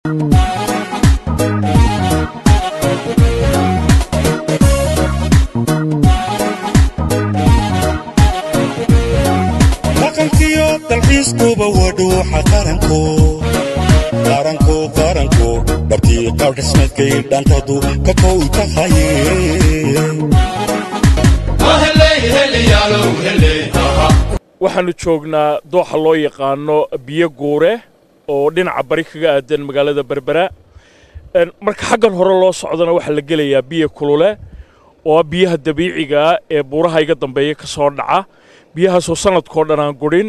dhaqankiyo dalxiiskuba waa dhuuxa qaranko qaranko qaranko dhabtii qaadhismadkay dhantadu ka kow tahaye waxaannu joognaa dooxa loo yaqaano biyo guure oo dhinaca bari kaga aadan magaalada berbera Een, marka xaggan hore loo socdana waxaa la gelayaa biyo kulule oo ah biyaha dabiiciga ah ee buuraha iga dambeeya ka soo dhaca biyahaasoo sannadkoo dhan aan gudhin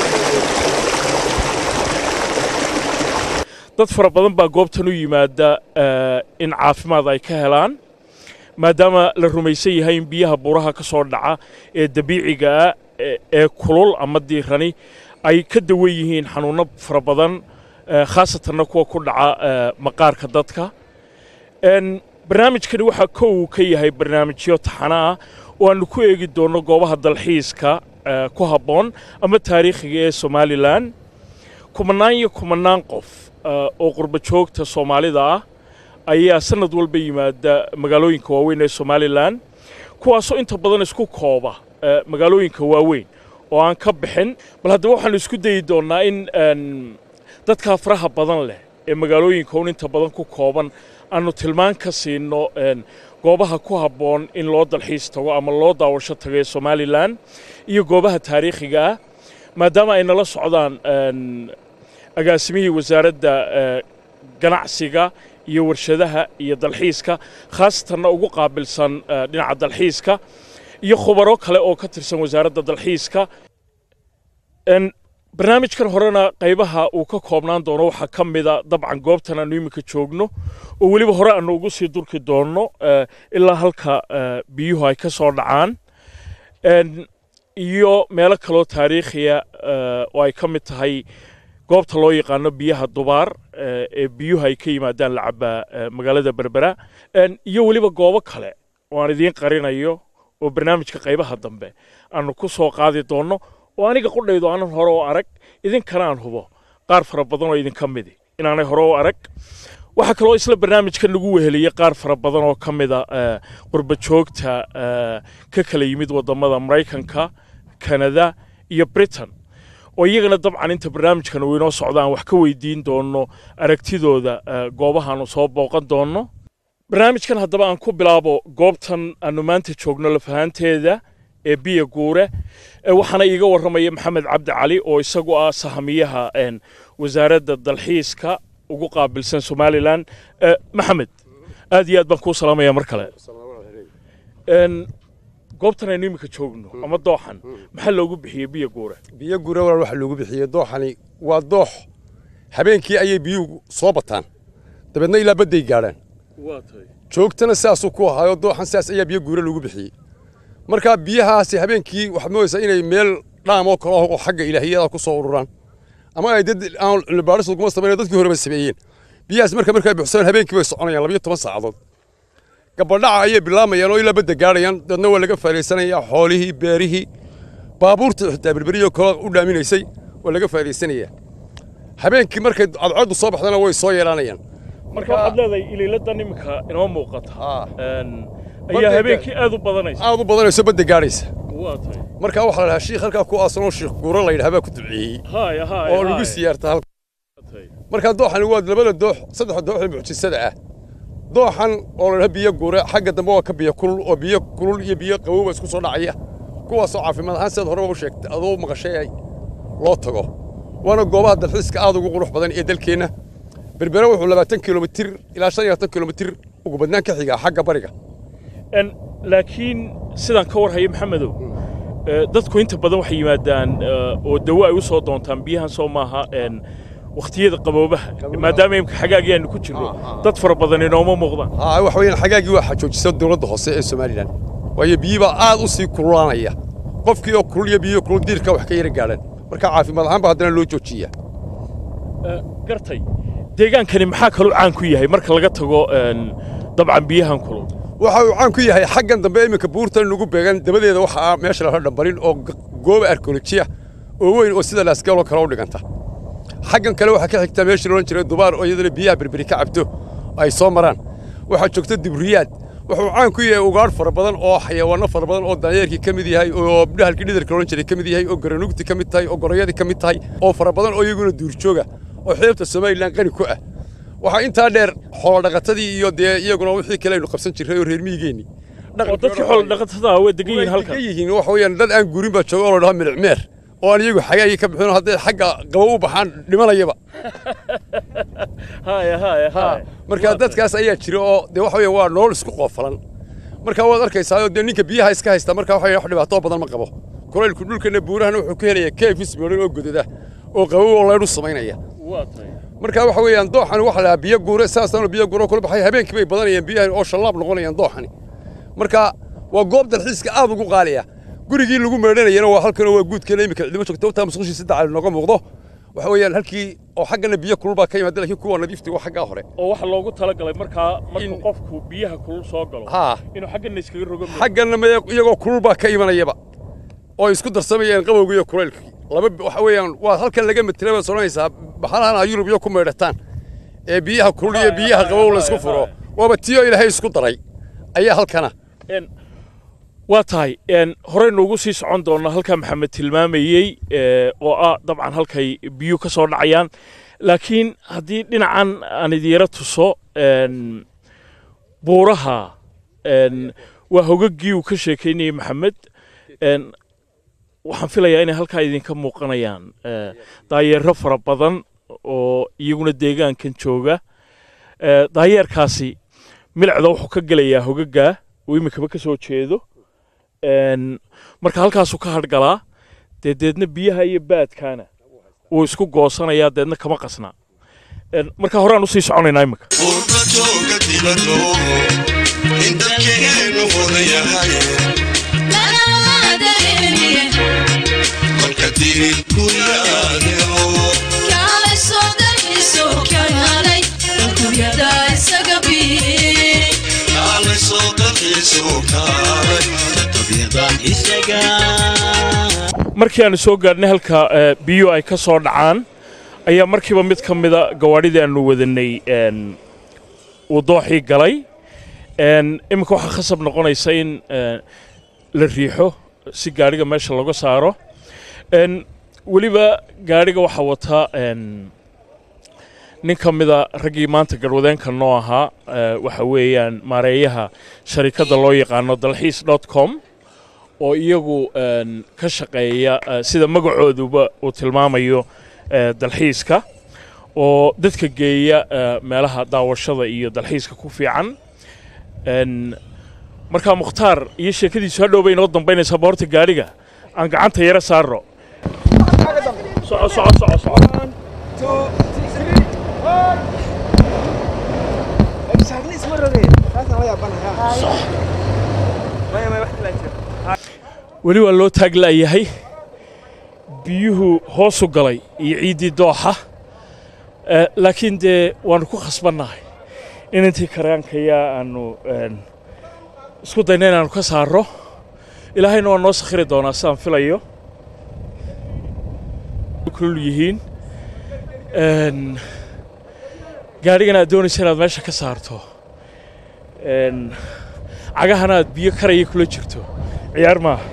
dad fara badan baa goobtan u yimaada eh, in caafimaad ay ka helaan maadaama la rumaysan yahay in biyaha buuraha ka soo dhaca ee dabiiciga ah ee- ee kulul ama diirani ay ka dawan yihiin xanuunno fara badan eh, khaasatanna kuwa ku dhaca eh, maqaarka dadka Een, barnaamijkani waxaa kow ka yahay barnaamijyo taxana ah oo aanu ku eegi doonno goobaha dalxiiska eh, ku habboon ama taariikhiga ee somalilan kumanaan iyo kumanaan qof eh, oo qurba joogta soomaalida ah ayaa sanad walba yimaada magaalooyinka waaweyn ee somalilan kuwaasoo inta badan isku kooba eh, magaalooyinka waaweyn oo aan ka bixin bal haddaba waxaanu isku dayi doonnaa in een, dadkaa faraha badan leh ee magaalooyinka un inta badan ku kooban aanu tilmaan ka siino een, goobaha ku habboon in loo dalxiis tago ama loo daawasho tago ee somalilan iyo goobaha taariikhiga ah maadaama ay nala socdaan een, agaasimihii wasaaradda eh, ganacsiga iyo warshadaha iyo dalxiiska khaasatanna ugu qaabilsan eh, dhinaca dalxiiska iyo khubaro kale oo ka tirsan wasaaradda dalxiiska En, barnaamijkan horena qaybaha uu ka koobnaan doono waxaa ka mida dabcan goobtan aanu iminka joogno oo weliba hore aanu ugu sii durki doonno eh, ilaa halka eh, biyuhu ay ka soo dhacaan En, iyo meelo kaloo taariikhiya eh, oo ay ka mid tahay goobta loo yaqaano biyaha dubaar eh, ee biyuhu ay ka yimaadaan la cabaa eh, magaalada berbera En, iyo weliba goobo kale oo aan idiin qarinayo oo barnaamijka qaybaha dambe aanu ku soo qaadi doonno oo aniga qudhaydu aanan hore u arag idinkana aan hubo qaar fara badan oo idinka midi inaanay hore u arag waxaa kaloo isla barnaamijka nagu weheliyey qaar fara badan oo ka mida eh, qurba joogta eh, ka kala yimid waddamada maraykanka kanada iyo britain oo iyagana dabcan inta barnaamijkan uu inoo socda aan wax ka weydiin doonno aragtidooda eh, goobahaanu soo booqan doonno barnaamijkan haddaba aan ku bilaabo goobtan aanu maanta joogno lafahanteeda ee biya guure Eh, waxaana iiga warramaya maxamed cabdi cali oo isagu ah sahamiyaha een, wasaaradda dalxiiska ugu qaabilsan somalilan Eh, maxamed aad iyo aad baan kuu salaamaya mar kale Een, goobtan aynu iminka joogno ama dooxan maxaa loogu bixiyey biya guure biyo gura walaal waxa loogu bixiyey dooxani waa doox habeenkii ayay biyuhu soo bataan dabeedna ilaa badday gaadhaan waa tahay joogtana sidaasuu ku ahaayo dooxan sidaas ayaa biyo guura loogu bixiyey marka biyahaasi habeenkii waxaad moodaysaa inay meel dhaam oo kale ah oo xagga ilaahiyada ku soo ururaan ama ay dad aan cilmibaaris laguma samayn dadkii horeba sameeyeen biyahaas marka markay buuxsadaan habeenkii bay soconayaan labayo toban saacadood gabadhaca ayay bilaamayaan oo ilaa badda gaadhayaan dadna waa laga faa'idaysanayaa xoolihii beerihii baabuurta xitaa berberiyoo kale u dhaaminaysay waa laga faa'idaysanayaa habeenkii markay cadceeddu soo baxdana way soo yeelanayaan marka waxaad leedahay iliiladan iminka inoo muuqata Ah. Een, Badda ayaa ga- habeenkii aad u badanaysa aad u badanayso badda gaadhaysa waa tahay marka waxaa la dhahaa shiikh halkaa ku aasanoo shiikh guuro la yidhaha baa ku duceeyey haaya haaya oo lagu haaya. siyaarta halka tahay. marka dooxani waa labada doox saddexa doox ee mucjisada ah dooxan oo la dhaha biyo guure xagga dambe waa ka biyo kulul oo biyo kulul iyo biyo qabowba isku soo dhacaya kuwaasoo caafimaad ahaan sidaad horeba u sheegtay adoo maqashay ay loo tago waana goobaha dalxiiska aad ugu qurux badan ee dalkeenna berbere wuxuu labaatan kilomitir ilaa shan iyo labaatan kilomitir ugu badnaan ka xigaa xagga bariga En, laakiin sidaan ka warhaya maxamedow eh, dadku inta badan waxay yimaadaan eh, oo dawo ay u soo doontaan biyahan soo maaha en, wakhtiyada qaboobaha maadaama imka xagaagii aanu ku jirno dad fara badan inooma muuqdaan haa wax weeyaan xagaagii waa xajoojisa dowladda hoose ee somalilan waayo biyibaa aad u sii kululaanaya qofkii oo kulul iyo biyo kulul diirka wax ka yara gaadhan marka caafimaad ahaan baa haddana loo joojiyaa Eh, gartay deegaankani maxaa kaloo caan ku yahay marka laga tago en, dabcan biyahan kulul waxa uu caan ku yahay xaggan dambe iminka buurtan nagu beegan dabadeeda waxa ah meesha laha dhambarin oo g- gooba arkeolojiya oo weyn oo sida laasgeeloo kale u dhiganta xaggan kale waxaa ka xigta meeshii loodhan jiray dubaar oo iyadana biyaha berberi ka cabto ay soo maraan waxaa joogta dibriyaad wuxuu caan ku yahay ugaadh fara badan oo xayawaanno fara badan oo daanyeerkii ka mid yahay oo dhahalkii dhidarka loodhan jiray ka mid yahay oo garanugti ka mid tahay oo goroyadii ka mid tahay oo fara badan oo iyaguna duurjooga oo xeebta somalilan qani ku ah waxaa intaa dheer xoolodhaqatadii iyo dee iyaguna wixii kale aynu qabsan jirray oo reer miyigeennii oo dadkii xoolo dhaqatada ah way degan yihiin halkan ka yihiin waxa weeyaan dad aan guurin baa jooga oo la dhaho milicmeer oo aan iyagu xagaagii ka bixin hadday xagga qabo u baxaan dhimanayaba haya haya haya marka dadkaas ayaa jira oo dee waxa weeyaan waa nolol isku qoofalan marka waad arkaysaa dee ninka biyaha iska haysta marka waxa wax dhibaato badan ma qabo kulaylku dhulkana buurahana wuxuu ka helayaa keefis meelin oo godada oo qabow oo leydhu samaynaya waa tahay marka waxa weeyaan dooxani waxa la biyo guure saasaanu biyo guure kula baxay habeenkii bay badanayaan biyahan oo shallaab noqonayaan dooxani marka waa goob dalxiiska aad ugu qaaliya gurigii lagu meedhanayana waa halkan waa guudkeena imika cidimo joogta wata musqushii saddex cali nooga muuqdo waxa weeyaan halkii oo xaggana biyo kulul baa ka yimaada laakiin kuwa nadiifti waa xaggaa hore oo waxa loogu talagalay markaa markuu In- qofku biyaha kulul soo galo haa inuu xaggana iskaga rogo moodo. xaggana ma iyagoo kulul baa ka imanayaba oo isku darsamayaan qabowga iyo kulaylkii laba waxa weeyaan waa halkan laga matela baad soconaysaa baxalahan aa yurub iyo ku meedhataan ee biyaha kulul iyo biyaha qabow la isku furo waaba tiyo ilaahay isku daray ayaa halkana Een, waa tahay een, horeynu ugu sii socon doonaa halkaa maxamed tilmaamayey ee, oo ah dabcan halkay biyuhu ka soo dhacayaan laakiin haddii dhinacan aan idiira tuso een, buuraha een, waa hogagii uu ka sheekeynayey maxamed een, waxaan filayaa inay halkaa idinka muuqanayaan ee, daayeero fara badan oo iyaguna deegaankan jooga Ee, daayeerkaasi milicda wuxuu ka gelayaa hogagaa uu imikaba ka soo jeedo Een, marka halkaasuu ka hadhgalaa dee deedna biyaha iyo baadkaana wuu isku goosanayaa deedna kama qasnaa Een, marka horaan usii soconaynaa imika Urda jooga dibaddo in dadkeenu wada yahay kolka dirin guryaadeo kaalay soo dalxiiso kaalay adduunyada isaga markii aanu soo gaadhnay halka ee, biyuhu ay ka soo dhacaan ayaa markiiba mid ka mida gawaadhidii aanu wadanay een, uu dooxii galay Een, iminka waxaa khasab noqonaysa in ee, la riixo si gaadhiga meesha looga saaro Een, weliba gaadhiga waxaa wata een, nin ka mida raggii maanta garwadeenka noo ahaa ee, waxa weeyaan maareeyaha sharikadda loo yaqaano dalxiis dot com oo iyagu een, ka shaqeeya eh, sida magacooduba uu tilmaamayo eh, dalxiiska oo dadka geeya eh, meelaha daawashada iyo dalxiiska ku fiican Een, markaa mukhtaar iyo sheekadiisu hadhow bay inoo dambaynaysaa boorta gaadhiga aan gacanta yara saarro soco soco soco soco weli waa loo taaglaayahay biyuhu hoosu galay iyo ciiddii dooxa Eh, laakiin dee waannu ku khasbannahay in intii karaankayaa aanu een, isku dayna inaannu ka saarro ilaahayna waa noo sakhiri doonaa sidaan filayo kulul yihiin Een, gaadhigana aad doonaysa inaad meesha ka saarto Een, cagahana aad biyo karaya kula jirto ciyaar maaha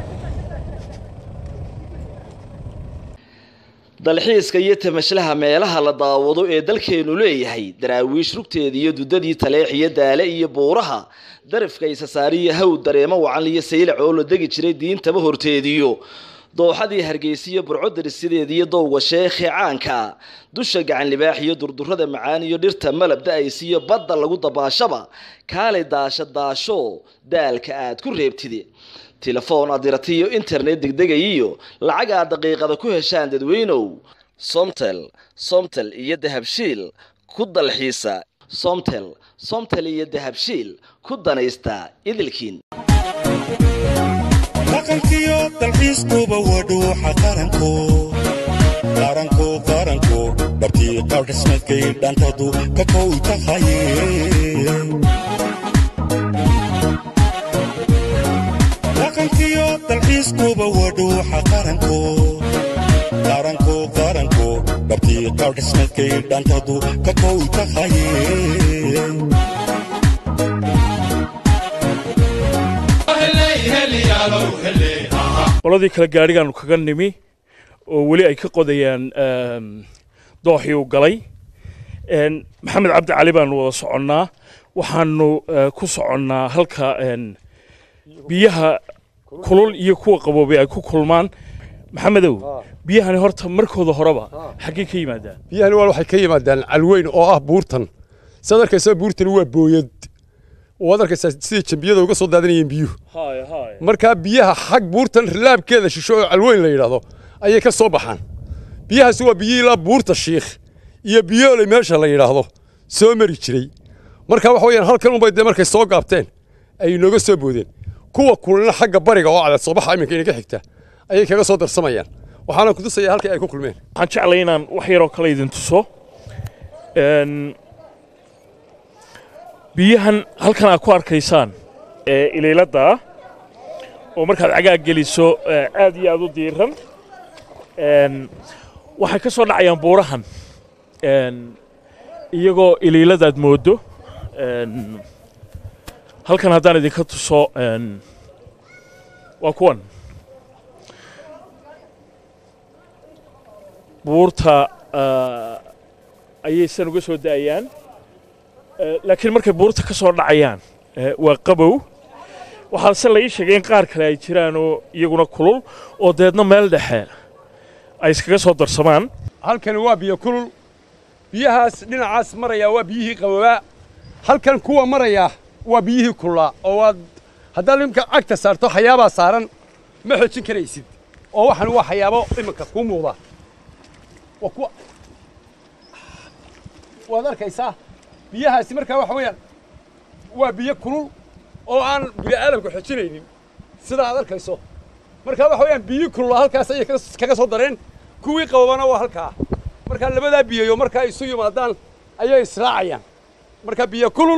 dalxiiska iyo tamashlaha meelaha la daawado ee dalkeenu leeyahay daraawiish rugteeda iyo dudadii taleex iyo daale iyo buuraha darafka isasaariyo haw dareemo wacan iyo saylac oo la degi jiray diintaba horteediyo dooxadii hargeysa iyo burcodarissideeda iyo dowga sheekhe caanka dusha gacan libaax iyo durdurada macaan iyo dhirta malab da-aysa iyo badda lagu dabaashaba kaalay daasha daasho daalka aad ku reebtide telefoon adiratiyo internet degdegayiyo lacag aad daqiiqada ku heshaan dadweynow somtel somtel iyo dahabshiil ku dalxiisa somtel somtel iyo dahabshiil ku danaysta idilkiin dhaqankiyo dalxiiskuba waa dhuuxa qaranko qaranko qaranko dhabtii qaadhismadkay dhantadu ka kow tahaye dhaqankiyo dalxiiskuba waa dhuuxa qaranko qaranko qaranko dhabtii dhabtii qaadhismadkay dhantadu ka kow tahaye qoladii kale gaadhigaanu kaga nimi oo weli ay ka qodayaan em, dooxii uu galay En, maxamed cabdi cali baanu wada soconnaa waxaanu eh, ku soconnaa halka en, biyaha kulul iyo kuwa qaboobay ay ku kulmaan maxamedow biyahani horta markooda horeba xaggee ka yimaadaan biyahani waa waxay ka yimaadaan calweyn oo ah buurtan sidaad arkaysaa buurtani waa booyad waad arkaysaa sidai jambiyada uga soo daadanayeen biyuhu markaa biyaha xag buurtan rilaabkeeda shisho oo calweyn la yidhaahdo ayay ka soo baxaan biyahaasi waa biyihii ilaa buurta shiikh iyo biyooley meesha la yidhaahdo soo mari jiray marka waxa weeyaan halkan unbay dee markay soo gaabteen ay inooga soo boodeen kuwa kulina xagga bariga oo cadeed soobaxa iminka inaga xigta ayay kaga soo darsamayaan waxaana ku tusaya halkii ay ku kulmeen waxaan jeclay inaan wax yaroo kale idin tuso En, biyahan halkan aad ku arkaysaan ee iliilada ah oo markaad cagaag geliso eh, aad iyo aad u diiran En, waxay ka soo dhacayaan buurahan En, iyagoo iliiladaad moodo En, halkan haddaan idinka tuso en, waa kuwan buurta ah, ayay san uga soo da'ayaan Eh, laakiin markay buurta ka soo dhacayaan eh, waa qabow waxaase la ii sheegay in qaar kale ay jiraan oo iyaguna kulul oo deedna meel dhexe ay iskaga soo darsamaan halkani waa biyo kulul biyahaas dhinacaas maraya waa biyihii qaboobaa halkan kuwa maraya waa biyihii kululaa oo waad haddaad imika cagta saarto xayaabaa saaran ma xoojin karaysid oo waxan waa xayaabo iminka kuu muuqda waa kuwa waad arkaysaa biyahaasi markaa waxa weeyaan waa biyo kulul oo aan bini aadamka xojinaynin sida aad arkayso markaa waxa weeyaan biyo kulula halkaas ayay kaga- kaga soo dareen kuwii qababana waa halkaa markaa labadaa biyayo markaa isu yimaadaan ayay israacayaan marka biyo kulul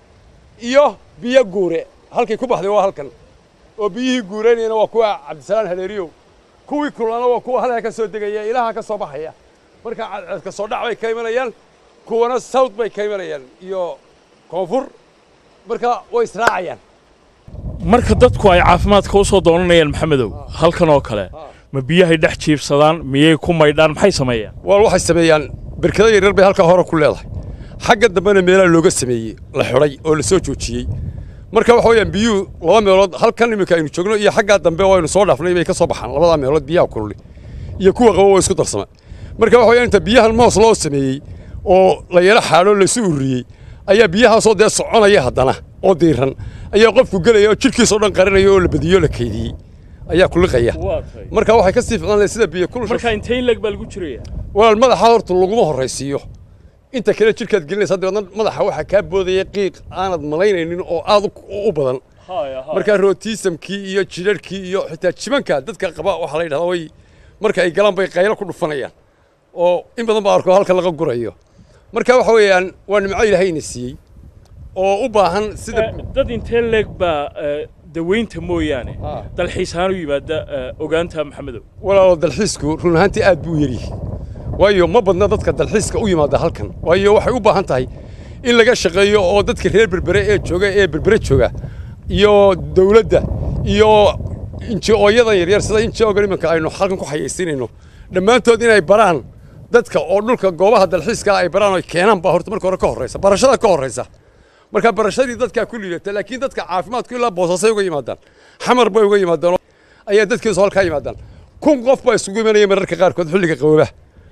iyo biyo guure halkay ku baxday waa halkan oo biyihii guureynayana waa kuwa cabdisalaan haleeriyow kuwii kululana waa kuwa halkaa ka soo degaya ilaha ka soo baxaya marka cadceedka soo dhac bay ka imanayaan kuwana south bay ka imanayaan iyo koonfur marka way israacayaan marka dadku ay caafimaadka u soo doonanayaan maxamedow halkan oo kale ma biyahay dhex jiibsadaan miyay ku maydhaan maxay sameeyaan waa waxay sameeyaan berkada yaryar bay halkaa hore ku leedahay xagga dambena meelaha looga sameeyey la xidhay oo la soo joojiyey marka waxa weeyaan biyuhu laba meelood halkan iminka aynu joogno iyo xaggaa dambe oo aynu soo dhaafnay bay ka soo baxaan labadaa meelood biyaha kululi iyo kuwa qabo waa isku darsama marka waxa weeyaan inta biyahan moos loo sameeyey oo la yaro xaadho laysu ururiyey ayaa biyahaasoo dee soconaya haddana oo diiran ayaa qofku gelaya oo jidhkiisoo dhan qarinaya oo la badiyo la kaydiyey ayaa kuliqaya marka waxay ka sii ficlan sida biyo kulusha marka intee in leg baa lagu jiraya walaal madaxa horta laguma horraysiiyo inta kale jidhkaad gelinaysa dabeedna madaxa waxaa kaa boodaya qiiq aanad malaynaynin oo aad u- u badan markaa rootiisamkii iyo jidharhkii iyo xitaa jibanka dadka qaba waxaa la yidhahdaa way marka ay galaan bay qaylo ku dhufanayaan oo in badan baa arko halka laga gurayo marka waxa weeyaan waa nimco ilaahayna siiyey oo u baahan sida dad intee leeg baa eh, daweynta mooyaane Ah. dalxiis ahaan u yimaada eh, ogaanta maxamedow walaalo dalxiisku run ahaantii aad buu u yaryahay waayo ma badna dadka dalxiiska u yimaada halkan waayo waxay u baahan tahay in laga shaqeeyo oo dadka reer berbere ee jooga ee berbere jooga iyo dawladda iyo inji-ooyadan yaryar sida inji-oogan iminka aynu halkan ku xayaysiinayno dhammaantood inay baraan dadka oo dhulka goobaha dalxiiska ay baraan oo ay keenaan baa horta marka hore ka horraysa barashada ka horraysa marka barashadii dadkaa ku liidata laakiin dadka caafimaadku ilaa boosasay uga yimaadaan xamar bay uga yimaadaan oo ayaa dadkiisu halkaa yimaadaan kun qof baa isugu imanaya mararka qaarkood xilliga qaboobaha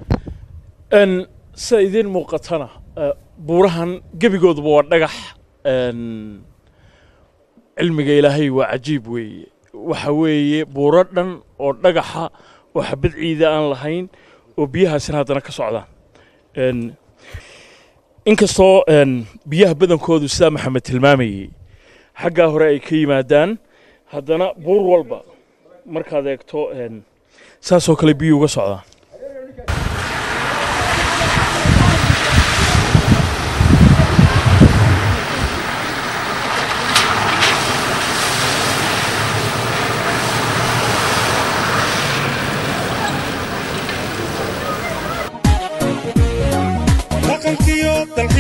En, sida idiin muuqatana eh, buurahan gebigooduba waa dhagax En, cilmiga ilaahay waa cajiib weeye waxa weeye buuro dhan oo dhagaxa oo xabad ciida aan lahayn oo biyahaasina haddana ka socdaan En, inkastoo en, biyaha badankoodu sidaa maxamed tilmaamayey xaggaa hore ay ka yimaadaan haddana buur walba markaad eegto en, saasoo kale biyuu uga socdaan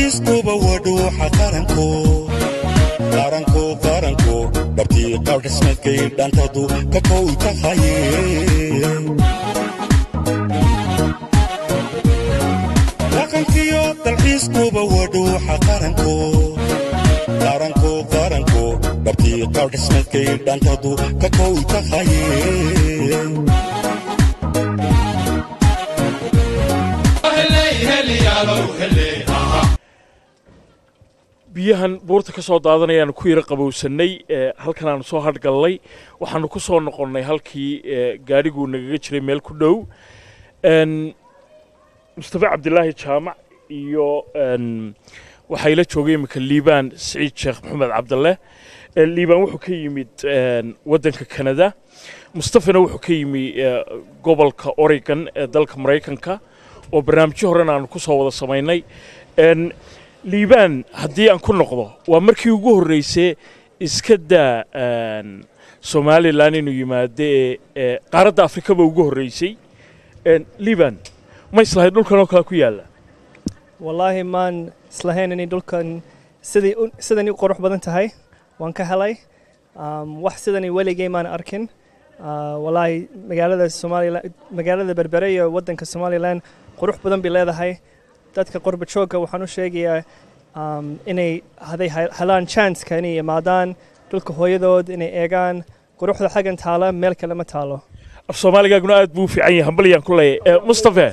dalxiiskuba waa dhuuxa qaranko qaranko qaranko dhabtii qaabdhismeedkay dhantadu ka kow tahaye dhaqankiyo dalxiiskuba waa dhuuxa qaranko qaranko qaranko dhabtii qaabdhismeedkay dhantadu ka kow tahaye biyahan buurta ka soo daadanayaan ku yara qabowsannay ee halkan aanu soo hadhgallay waxaanu ku soo noqonnay halkii ee gaadhiguu nagaga jiray meel ku dhow n mustafa cabdilaahi jaamac iyo n waxaa ila joogay iminka liibaan siciid sheekh maxamed cabdalle ee liibaan wuxuu ka yimid n waddanka kanada mustafana wuxuu ka yimi ee, gobolka oregon ee dalka maraykanka oo barnaamijyo horena aanu ku soo wada samaynay n liibaan haddii aan ku noqdo waa markii ugu horreysay iska daa n somalilan inuu yimaado ee ee qaaradda afrikaba ugu horreysay n liibaan ma islahayd dhulkan oo kale ku yaalla wallaahi maan islahayn inay dhulkan sidai u- sidan u qurux badan tahay waan ka helay Um, wax sidani weligay maan arkin Uh, wallaahi magaalada somalilan magaalada berbere iyo waddanka somalilan qurux badan bay leedahay dadka qurba joogga waxaan u sheegayaa um, inay haday he- helaan chanceka inay imaadaan dhulka hooyadood inay eegaan quruxda xaggan taala meel kale ma taalo af soomaaligaaguna aad buu u fiican yahay hambalyaan ku leeyahay mustafe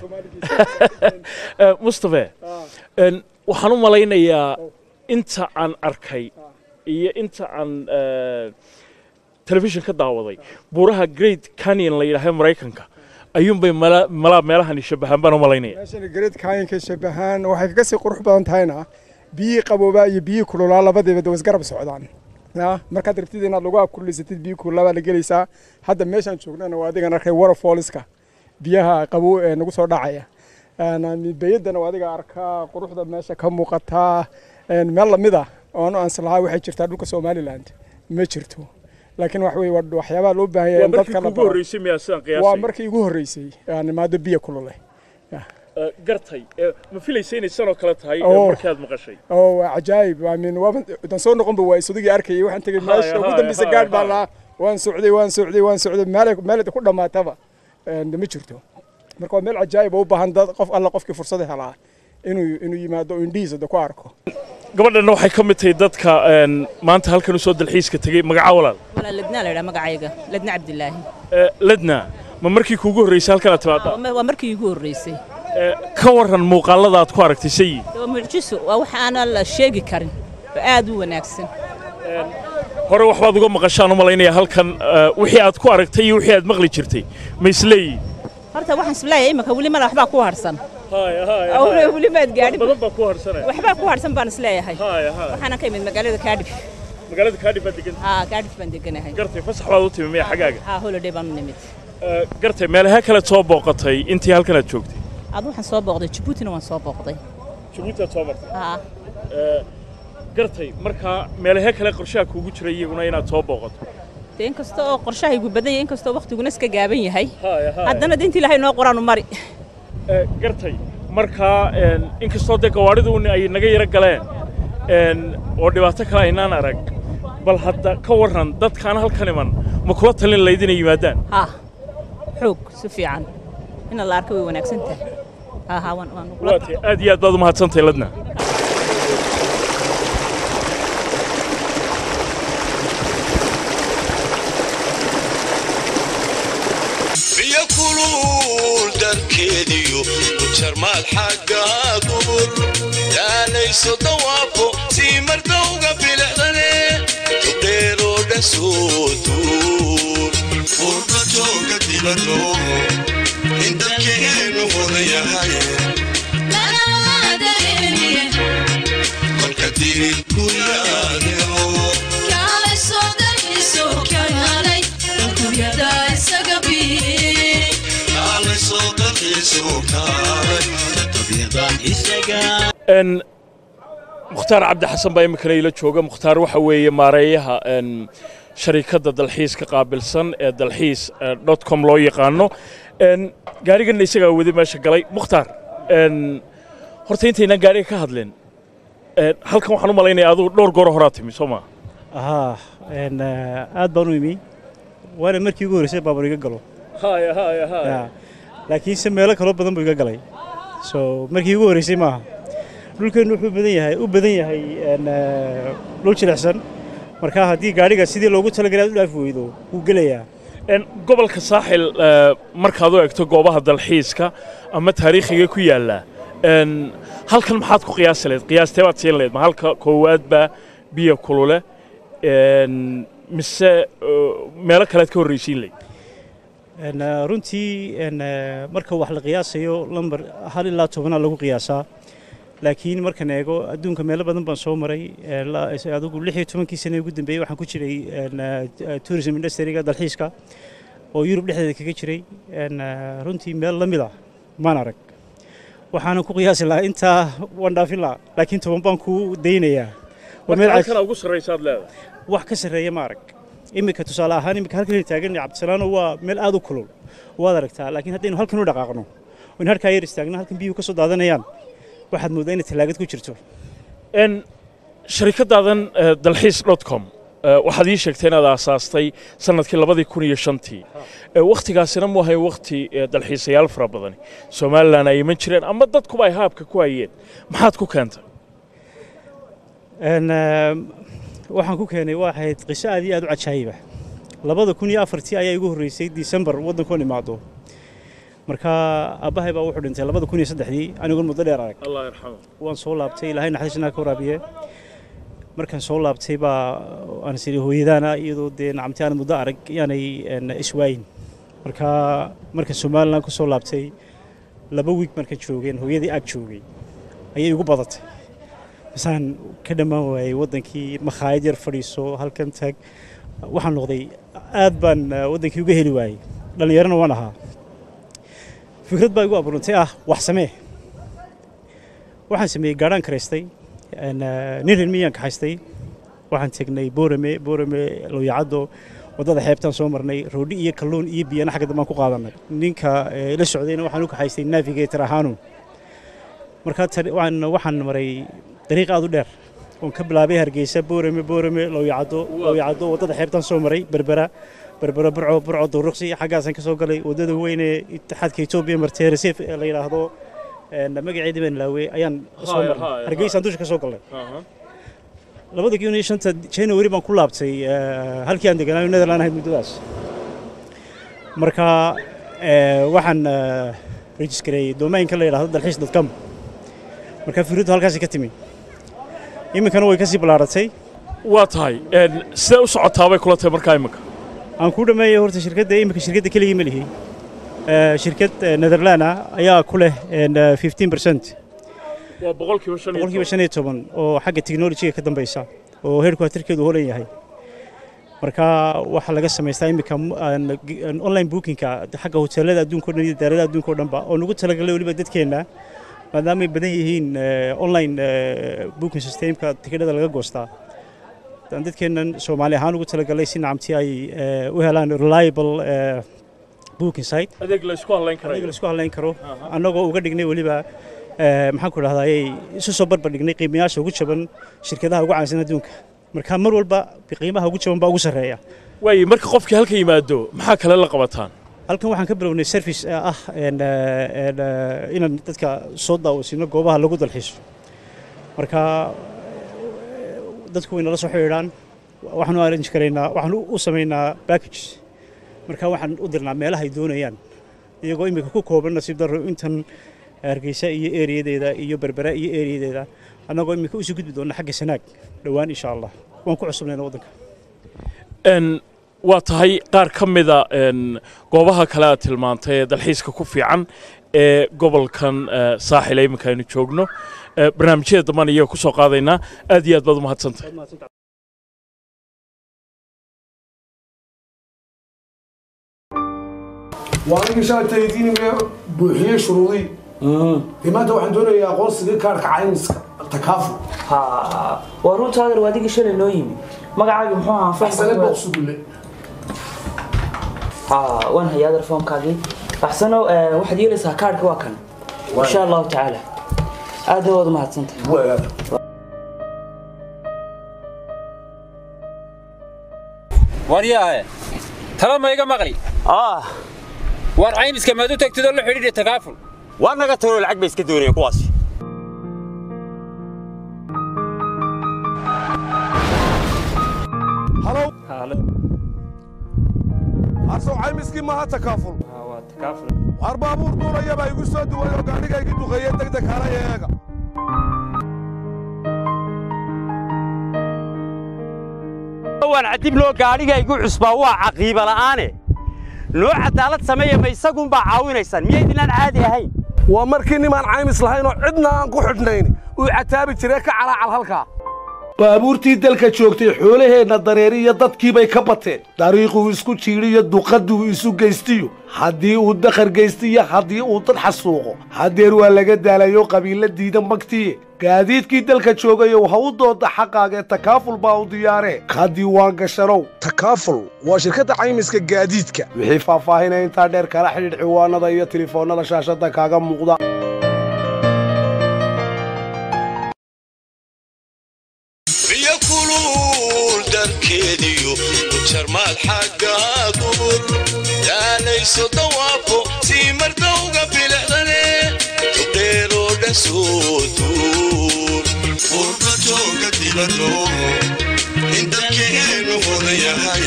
Eh, mustafe n waxaan u malaynayaa inta aan arkay iyo inta aan eh, telefishin ka daawaday buuraha great canyon la yidhaaha maraykanka ayuunbay mala- malaa meelahani shabahaan baan u malaynaya meeshani gareed kaayanka shabahaan waxay kaga sii qurux badan tahayna biyihii qaboobaa iyo biyihii kululaa labadiiba dawas garab socdaan ya markaad rabtid inaad lagu abkulisatid biyihii kululaa baa la gelaysaa hadda meeshaan joognana waa adigan arkay waterfallska biyaha qabow ee nagu soo dhacaya beyaddana waa adiga arkaa quruxda meesha ka muuqataa een, meel lamid ah oonu anslahaa waxay jirtaa dhulka somaliland ma jirto laakiin wax weye waa waxyaabaha loo baahan yahay waa in markii dadka la kugu baro horreysay miyaa sidaan waa qiyaasay markii igu horreysay aan imaado biyo kulule Eh, gartay Eh, ma filaysa inay sanoo kale tahay eh, Oh. markii aad maqashay oo waa cajaayib I mean, waaban dan soo noqonba waa isudugii arkayay waxaan tegey Haya, meesha ugu haya, dambeysa haya, gaadh baa haya. lahaa waan socday waan socday waan socday meel meel ku dhammaataba een, ma jirto marka waa meel cajaayib oo u baahan dad qof alla qofkii fursad helaa inuu inuu yimaado oo indhihiisa da ku arko gabadhanna waxay ka mid tahay dadka een, maanta halkan usoo dalxiiska tegey magaca walaal walaal ladnaa la yidhaha magacayga ladna cabdilaahi Eh, ledna ma markii kuugu horreysay halkan aad timaada Waa- waa markii iigu horreysay Eh, ka waran muuqaalada aad ku aragtay sayi waa mucjiso waa wax aanan la sheegi karin oo aad u wanaagsan hore waxbaad uga maqashaan u malaynaya halkan eh, wixii aad ku aragtay iyo wixii aad maqli jirtay ma isleeyihin horta waxaan isleeyahay imika weli mala waxbaa ku harsan oo weli maad gaadhin badan baa ku harsanaya waxbaa ku harsan baan isleeyahay haya haya waxaanan ka imid magaalada kaadhif magaalada kaadhif baad degan haa kaadhif baan deganahay gartay fasax baad u timi miya xagaaga haa holiday baan u nimid Eh, gartay meelaha kale soo booqatay intii halkan aad joogtay ad waxaan soo booqday jabuutina waan soo booqday jabuuti aad soo martay haa Eh, gartay markaa meelaha kale qorshaha kuugu jiray iyaguna inaad soo booqato dee inkasta oo qorshahaygu badan yahay inkastoo waqtiguna iska gaaban yahay haya haya haddana de inta ilaahay noo qoraan u mari Eh, gartay markaa een, inkastoo dee gawaadhidu ay naga yaro galeen een, oo dhibaato kale aynaan arag bal hadda ka warran dadkaan halkan iman ma kula talin layd inay yimaadaan haa xoog si fiican ina la arka way wanaagsan tahay haa haa waan waan kula waatay aad iyo aad baad u mahadsantahay ladna biyo kulul darkeediyo ujarmaad xagga dubur daalayso dawaafo sii mardowga bilicdane tubdheeroo dhan soo duur urba jooga dibaddo in dalkeenu hodan yahay kolka dirid ku yaadeo kaalay soo dalxiiso kaalay tabiiqda isaga n mukhtaar cabdi xasan baa iminkana ila jooga mukhtaar waxa weeye maareeyaha n sharikadda dalxiiska qaabilsan ee dalxiis dot com loo yaqaano n gaariganna isagaa wadi meesha galay mukhtaar n horta intaynaan gaariga ka hadlin Een, halkan waxaan u malaynayaa adigu dhowr goor horaa timi soo maa ahaa een, eh, aad baan u imi waana markii ugu horreysay baabuur iga galo haya haya Ya. laakiinse meelo kaloo badan buu iga galay so markii ugu horreysay maaha dhulkeennu wuxuu badan yahay u badan yahay een, eh, dhul jilicsan marka haddii gaadhiga sidii loogu talagalay aad u dhaafi weydo wuu gelayaa Een, gobolka saaxil eh, markaad u egto goobaha dalxiiska ama taariikhiga ku yaalla een, halkan maxaad ku qiyaasi lahayd qiyaastee baad siin lahayd ma halka koowaadba biyo kulule een, mise eh, meelo kalead ka horreysiin lahayd Een, eh, runtii een, eh, marka wax la qiyaasayo lambar hal ilaa tobanaa lagu qiyaasaa laakiin markaan eego adduunka meelo badan baan soo maray eh, la- adigu lix iyo tobankii sane ugu dambeeyey waxaan ku jiray een, eh, tourism industryga dalxiiska oo yurub dhexdeeda kaga jiray een, eh, runtii meel la mid ah maan arag waxaanan ku qiyaasi lahaa intaa waan dhaafin lahaa laakiin toban baan ku daynayaa Waa meel marka cas- halkan ugu sarraysaad leedahay wax ka sarreeya ma arag iminka tusaale ahaan iminka halkan taagan cabdisalaano waa meel aad u kulul waad aragtaa laakiin haddaynu halkan u dhaqaaqno in halkaa yar istaagno halkan biyuhu ka soo daadanayaan waxaad moodaa inay tallaagad ku jirto n sharikadaadan eh, dalxiis dot com eh, waxaad ii sheegtay inaad aasaastay sanadkii labadii kun iyo shantii Eh, wakhtigaasina mu ahayn wakhti eh, dalxiisayaal fara badani somalilan ay iman jireen ama dadkuba ay haabka ku hayeen maxaad ku keentay Een, ehm, waxaan ku keenay waa ahayd qiso aad iyo aad u cajaayiba labada kun iyo afartii ayaa igu horreysay disembar waddankoon imaado marka aabbahay baa wuxuu dhintay labada kun iyo saddexdii anigoon muddo dheer arag allah yarxamo waan soo laabtay ilaahay naxariisnaa ka waraabiye markaan soo laabtay baa aan is idhi hooyadaana iyadoo dee nacamti aan muddo arag yaanay een, iswaayin marka marka somalilan ku soo laabtay laba wiig markaan joogeen hooyadii aag joogay ayay igu badatay masaan ka dhammaan waayey waddankii makhaayad yar fadhiiso halkan tag waxaan noqday aad baan eh, waddankii uga heli waayey dhallinyarana waan ahaa fikrad baa igu abuurantay ah wax samee waxaan sameeyey gaadhaan karaystay een, eh, nin reer miyaan kaxaystay waxaan tegnay boorame boorame lowyacaddo waddada xeebtaan soo marnay roodhi iyo kalluun iyo biyana xagga dambaan ku qaadanay ninka eh, la socdayna waxaan u kaxaystay navigator ahaanu markaa tani- waxaan waxaan maray dariiq aad u dheer oon ka bilaabay hargeysa boorame boorame lowyacaddo lowyacaddo waddada xeebtaan soo maray berbera berbera burco burco duruqsi xaggaasaan ka soo galay waddada weyne itixaadka etoobiya martee resef ee la yidhaahdo een, magaceedii baan laawey ayaan soo Haya, marnay haya, hargeysaan dusha ka soo galnay labada kun iyo shanta january baan ku laabtay eh, halkii aan deganaayo netherland ahayd muddadaas marka eh, waxaan rejiskareeyey domainka la yidhaahdo dalxiis dadcom marka fikradu halkaasi ka timi iminkana way ka sii ballaaratay waa tahay n sidee u socotaabay kula tahay markaa iminka aan ku dhameeyey horta shirkadda iminka shirkadda keligii ma lihi Eh, shirkad eh, netherland ah ayaa ku leh een, eh, 15 percent waa boqolkiiba shan iyo boqolkiiba shan iyo toban oo xagga technology-ga ka dambeysa oo heerkuwatarkeedu holan yahay marka waxaa laga samaystaa iminka m- aan- aan online bookingka xagga hoteelada adduunka o dhan iyo daarada adduunka o dhanba oo nagu talagalay weliba dadkeenna maadaama ay badan yihiin eh, online eh, booking systemka tikidhada laga goostaa aan dadkeennan soomaali ahaan ugu talagalay si nacamti ay eh, u helaan reliable eh, booking site adeeg la isku hadlayn adiga karayo la isku hadlayn karo annagoo uga dhignay weliba eh, maxaan ku dhahdaa ayay isu soo barbar dhignay qiimayaasha ugu jaban shirkadaha ugu caansan adduunka marka mar walba qiimaha ugu jaban baa ugu sarreeya waaye marka qofkii halka yimaado maxaa kale la qabataan halkan waxaan ka bilownay service eh, ah een, eh, een, eh, inaan dadka soo daawasiino goobaha lagu dalxiiso marka eh, dadku way nala soo xidhiidhaan waxaan u arrange karaynaa waxaan u- u samaynaa package marka waxaan u dirnaa meelaha ay doonayaan iyagoo imika ku kooban nasiib darro intan hargeysa iyo eeriyadeeda iyo berbera iyo eeriyadeeda annagoo imika usii gudbi doona xagga sanaag dhowaan insha allah waan ku cusubnayna waddanka n waa tahay qaar ka mida n goobaha kale aad tilmaantay ee dalxiiska ku fiican ee gobolkan eh, saaxil ee iminka aynu joogno Eh, barnaamijyada dambaan iyaga ku soo qaadaynaa aad iyo aad baad u mahadsantahay waa anigii shalatay diiniga buuxiyey shuruudii dee maanta waxaan doonayaa aqoonsiga kaarka caymiska takaafu ha waa runtaadar waa adigii shalay noo yimi magacaagi muxuu ahaa axsane booqsugulle ha waan hayaa adar foomkaagii axsano eh, waxaad yeelaysaa kaarhka waa kan insha allahu tacaala aadna waad u mahadsantahay Waa. waryaahe tala ma iga maqli war caymiska maad u tagtid oo la xidhiidhi takaaful waa naga tagoo lacag bay iska doonayeen kuwaasi halow harsow caymiskii maaha takaaful waar baabuur duulayabaa igu soo duway oo gaadhiga igi duqeeye degdeg halay eega waan cadib loo gaadhiga igu cusbaa waa caqiiba la'aane noo cadaalad sameeya ma isagunbaa caawinaysaan miyaydinaan caadi ahayn waa markii nimaan caymis lahayn oo cidna aan ku xidhnayn uu cataabi jiree ka calaacal halkaa baabuurtii dalka joogtay xoolaheenna dareeriyo dadkiibay ka bateen dariiquu isku jiidhiyo duqadduu isu geystiyo haddii uu dakhar geystiyo haddii uu dad xasuuqo haddeer waa laga daalayo qabiilla diida magtiye gaadiidkii dalka joogayow ha u dooda xaqaagee takaaful baa u diyaaree ka diiwaan gashanow takaaful waa shirkadda caymiska gaadiidka wixii faahfaahinaya intaa dheer kala xidhiidh ciwaanada iyo tilifoonnada shaashadda kaaga muuqda biyo kulul darkeediyo ujarmaad xagga dubur yaalayso dawaafo sii mardowga bilicdane tubdheeroo dhan soo duur urba jooga dibaddo in dalkeenu hodan yahay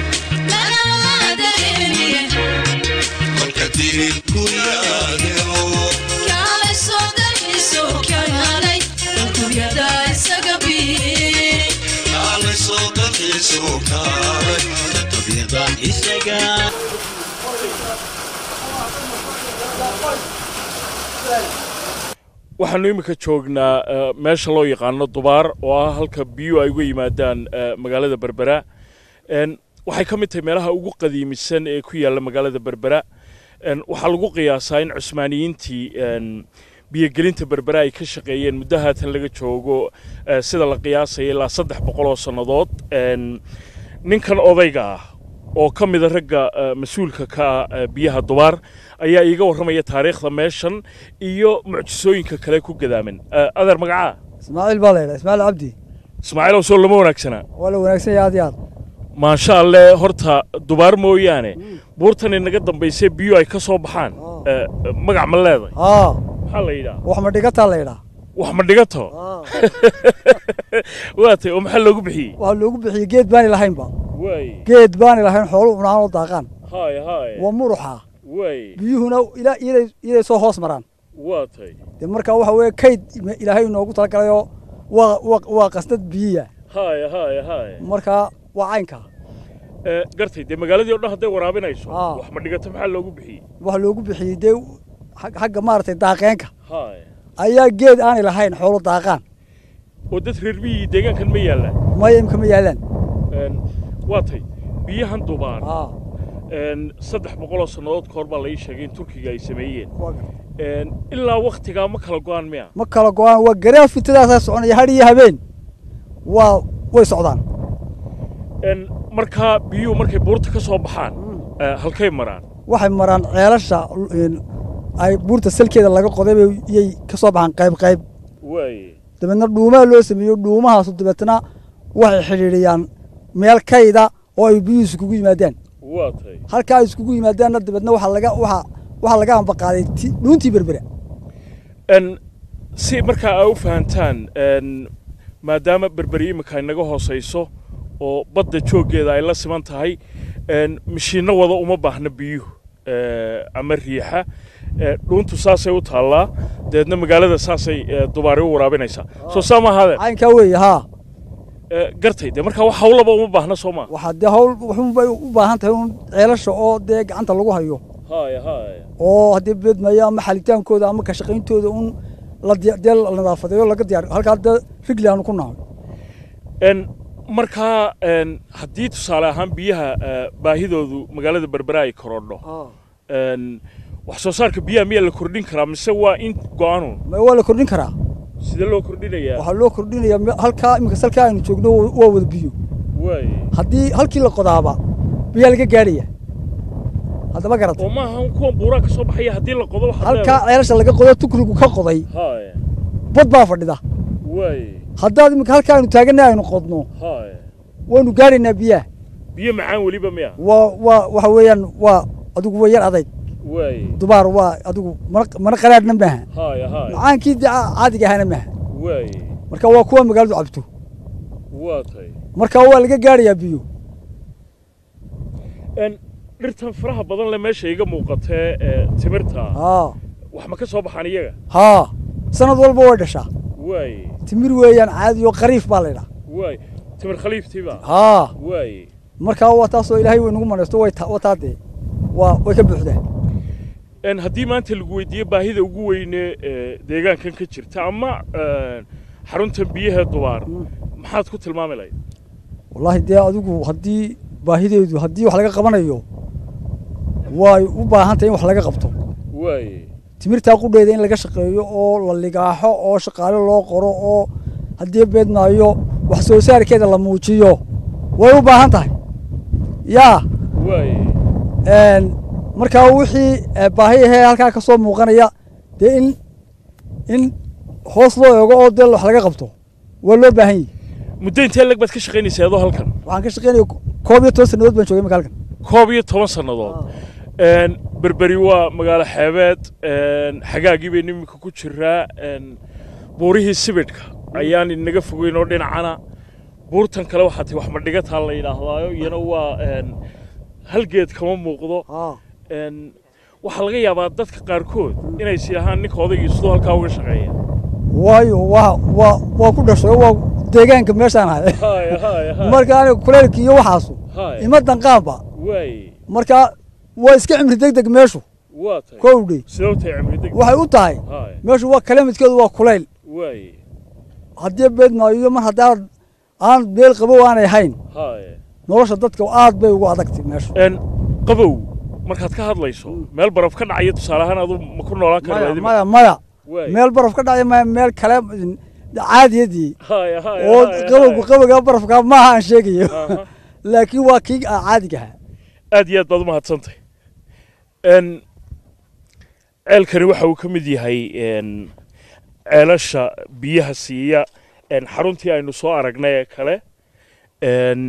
kolka dirin ku yaadeo kaalayso dalkiisu kaalay tabyada isaga waxaanu iminka joognaa eh, meesha loo yaqaano dubaar oo ah halka biyuhu ay uga yimaadaan eh, magaalada berbera En, waxay ka mid tahay meelaha ugu qadiimisan ee ku yaalla magaalada berbera En, waxaa lagu qiyaasaa in cusmaaniyiintii en, biyogelinta berbera ay ka shaqeeyeen muddo haatan laga joogo eh, sida la qiyaasaya ilaa saddex boqol oo sannadood En, ninkan odayga ah oo ka mida ragga eh, mas-uulka ka ah eh, biyaha dubaar ayaa iiga warramaya taariikhda meeshan iyo mucjisooyinka kale ku gadaaman Eh, adeer magacaa ismaaciil baa laydhaa ismaaciil cabdi ismaaciilow soo lama wanaagsanaa waa la wanaagsan yahay aad iyo aad maasha alle horta dubaar mooyaane buurtan inaga dambaysay biyo ay ka soo baxaan Eh, magac ma leeday haa maxaa la yidhaha wax ma dhigataa laydhaa wax ma dhigato waa tay oo maxaa loogu bixiyey waxaa loogu bixiyey geed baani lahaynba waay geed baani lahayn xoolu cunaan oo daaqaan haay haay waa muruxa waay biyuhuna ilaa iyaday iyaday soo hoos maraan waa tay dee marka waxa weeye kayd ima- ilaahay inoogu talagalayoo waa waa waa qasnad biyiya haay haay haay marka waa caynka Eh, gartay dee magaaladii o dhan hadday waraabinayso Ah. wax ma dhigato maxaa loogu bixiyey waxaa loogu bixiyey dee xag- xagga maaragtay daaqeenka haay ayaa geed aanay lahayn xoolo daaqaan oo dad reer biyihii deegaankan ma yaallaan maya imka ma yaalaan En, waa tay biyahan dubaar haa En, saddex boqoloo sannadood ka hor baa la ii sheegay in turkiga ay sameeyeen En, ilaa waktigaa ma kala go-aan miya ma kala go-aan waa garaa fitadaasaa soconaya hadh iyo habeen waa way socdaan En, markaa biyuhu markay buurta ka soo baxaan eh, halkay maraan waxay maraan ceelasha een, ay buurta salkeeda laga qoday bay iyay ka soo baxaan qayb qayb waaye dabeedna dhuumaha loo sameeyo dhuumahaasu dabeetna waxay xidhiidhiyaan meel kayda oo ay biyuhu iskugu yimaadaan waa tay halka ay iskugu yimaadaanna dabeedna waxaa laga waxaa waxaa laga ambaqaaday ti- dhuuntii berbera En, si markaa aa u fahantaan en, maadaama berberi imika inaga hoosayso oo badda jooggeeda ay la siman tahay en, mashiinno wada uma baahna biyuhu eh, ama riixa Eh, dhuuntu saasay u taallaa dabeedna magaalada saasay eh, dubaari u waraabinaysaa soo saa ma ahaadeen caynkaa weeye haa Eh, gartay dee markaa wax hawlaba uma baahna soo maa waxaa dee hawl waxunbay u baahan tahay un ceelasha oo dee gacanta lagu hayo haaya haaya oo haddii beedmaya ama xalitaankooda ama ka shaqayntooda un la diya- dee la nadaafadeeyo laga diyaar halkaa dee rigli aanu ku nahay En, markaa en, haddii tusaale ahaan biyaha eh, baahidoodu magaalada berbera ay korodho En, wax soo saarka biyaha miyaa la kordhin karaa mise waa in go-aanun ma waa la kordhin karaa sidee loo kordhinayaa waxaa loo kordhinayaa me- halkaa iminka salkaa aynu joogno waa waa wada biyo waaye haddii halkii la qodaaba biyaa laga gaadhaya haddaba garata oo maaha un kuwan buuraa ka soo baxaya haddii la qodo waxaad halkaa leedahay. ceelasha laga qodo tukrigu ka qoday haaya bad baa fadhida waaye haddaad iminka halkaa aynu taaganay aynu qodno haaya waynu gaadhaynaa biyaha biyo macaan weliba miya waa waa waxa weeyaan waa adigu waa yar adayg waay dubaar waa adigu mana mana qaraadhna maaha haya haya macaankii dee ca- caadiga ahana maaha waay marka waa kuwa magaaladu cabto waa tahay marka waa laga gaadhayaa biyo En, dhirtan faraha badan le meesha iga muuqatee ee timirta haa wax ma ka soo baxaan iyaga haa sanad walba way dhashaa waay timir weeyaan caadi oo qariif baa la yidhaha waay timir khaliiftiiba haa waay marka waa taasoo ilaahay way nagu manaysto way ta- wataa dee waa way ka buuxdaa En, haddii maanta lagu weydiiyo baahida ugu weyne ee deegaankan ka jirta ama en, xaruntan biyaha dubaar maxaad ku tilmaami lahayd wallaahi dee adigu haddii baahideedu haddii wax laga qabanayo way u baahan tahay in wax laga qabto waay timirtaa qudheeda in laga shaqeeyo oo la ligaaxo oo shaqaale loo qoro oo haddii beedmaayo wax soo saarkeeda la muujiyo way u baahan tahay yaa waay een, markaa wixii eh, baahi ahee halkaa ka soo muuqanaya dee in in hoos loo eego oo dee wax laga qabto waa loo baahan yahi muddo intee lag baad ka shaqaynaysaa adoo halkan waxaan ka shaqaynaya koob iyo toban sannadood baan joogay imika halkan koob iyo toban sannadood En, berberi waa magaalo xeebeed en, xagaagii baynu iminka ku jiraa en, buurihii sibidhka ayaan inaga fogeyn oo dhinacana buurtan kale waxaa tahay wax madhigataa la yidhaahdaayo iyana waa en, hal geed kama muuqdo En, waxaa laga yaabaa dadka qaarkood inay is yidhaahaan ninka odaygii siduu halkaa uga shaqeeya waayo waa waa waa ku dhashay oo waa deegaanka meeshaan ahay Haya, haya, haya. marka aniga kuleylka iyo waxaasu Haya. ima danqaanba waay marka waa iska cimri deg deg meeshu waa tahay kowdhi sidee u tahay cimri deg waxay u tahay Haya. meeshu waa kala midkeedu waa kulayl waay haddii beedmaayo iyo mar haddaan aan meel qabow aanay hayn haya nolosha dadka aad bay ugu adagtay meeshu En, qabow markaad ka hadlayso meel baraf ka dhacaya tusaale ahaan adu ma ku noolaan kara maya waadi maya maya Waay. meel baraf ka dhacaya maya meel kale mm, caadiyadii haya haya oo haya, qabowga haya. qabowga barafka maaha aan sheegayo Aha. laakiin waa kii ah caadiga ahaa aad iyo aad baad u mahadsantay En, ceelkani waxa uu ka mid yahay en, ceelasha biyaha siiya en, xaruntii aynu soo aragnay ee kale En,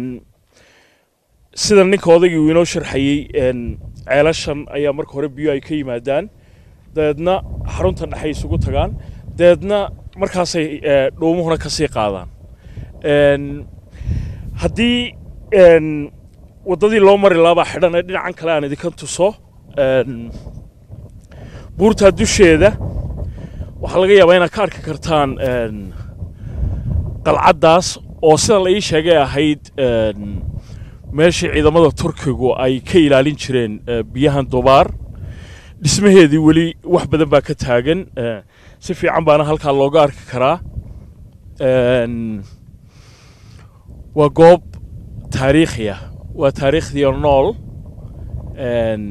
sida ninka odaygii uu inoo sharxayey en, ceelashan ayaa marka hore biyo ay ka yimaadaan dabeedna xarunta dhexay isugu tagaan dabeedna markaasay eh, dhuumuhuna ka sii qaadaan En, haddii en, waddadii loo mari lahaa baa xidhan ee dhinacan kale aan idinka tuso En, buurtaa dusheeda waxaa laga yaabaa inaad ka arki kartaan en, qalcaddaas oo sida la ii sheegay ahayd en, meeshii ciidamada turkigu ay ka ilaalin jireen eh, biyahan dubaar dhismaheedii weli wax badan baa ka taagan eh, si fiican baana halkaa looga arki karaa En, waa goob taariikhi ah waa taariikhdii oo nool En,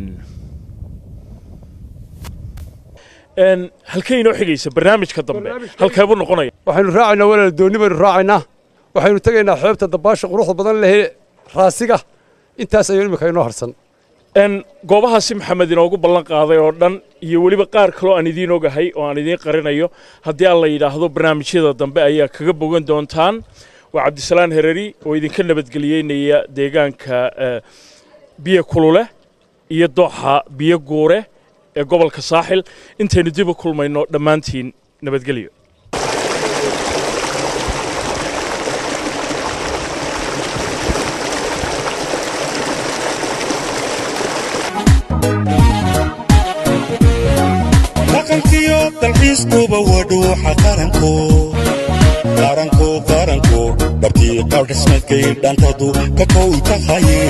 En, halkee inoo xigaysa barnaamijka dambe halkeebuu noqonaya waxaynu raacaynaa walaal doonni baynu raacaynaa waxaynu tegaynaa xeebta dabaasha quruxda badan leh raasiga intaas ayuu imika inoo harsan En, goobahaasi maxamed inoogu ballan qaaday oo dhan iyo weliba qaar kaloo aan idiin ogahay oo aan idiin qarinayo haddii aan la yidhaahdo barnaamijyada dambe ayaa kaga bogan doontaan waa cabdisalaan hereri oo idinka nabadgeliyeynaya deegaanka eh, biyo kulule iyo dooxa biyo guure ee gobolka saaxil intaynu dib u kulmayno dhammaantiin nabadgelyo dhaqankiyo dalxiiskuba waa dhuuxa qaranko qaranko qaranko dhabtii qaadhismadkay dhantadu ka kow tahaye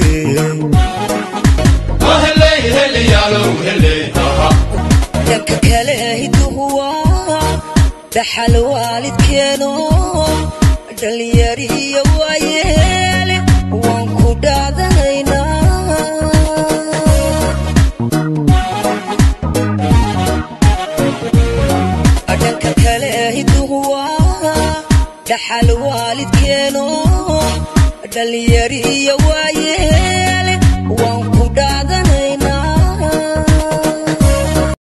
dhanka kale hiduhu waa dhaxal waalidkeeno dhalinyarihiyo waayeele waan ku dhaadanaynaa dhanka kale hiduhu waa dhaxal waalidkeeno dhalinyarihiyo waayeele